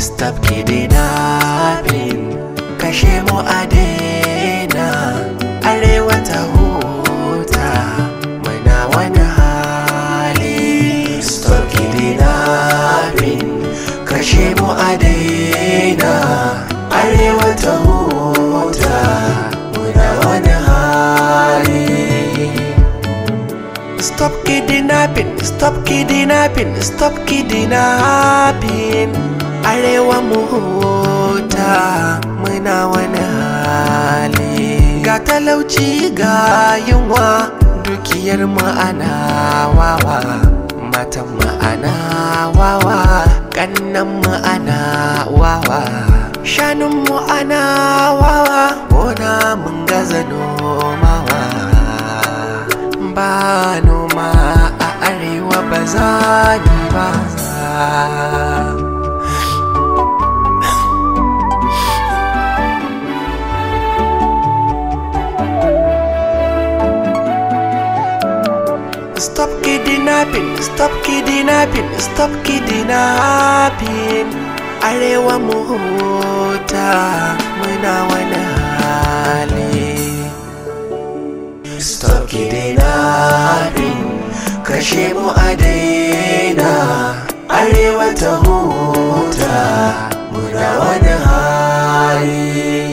stop kidnapping kashe mu a daina arewa ta huta muna wani hali stop kidnapping kashe mu a daina arewa ta huta muna wani hali Stop kidnapping, stop kidnapping, stop kidnapping Arewa mu huta muna wani hali Ga talauci ga yunwa dukiyar ma'ana wawa Matan ma'ana wawa, ƙannan ma'ana wawa Shanun ana wawa, gona mun gaza nomawa ba noma a arewa ba za ni ba Stop kidnapping, stop kidnapping, stop kidnapping Arewa mu huta muna wani hali Stop kidnapping kashe mu a daina arewa ta huta muna wani hali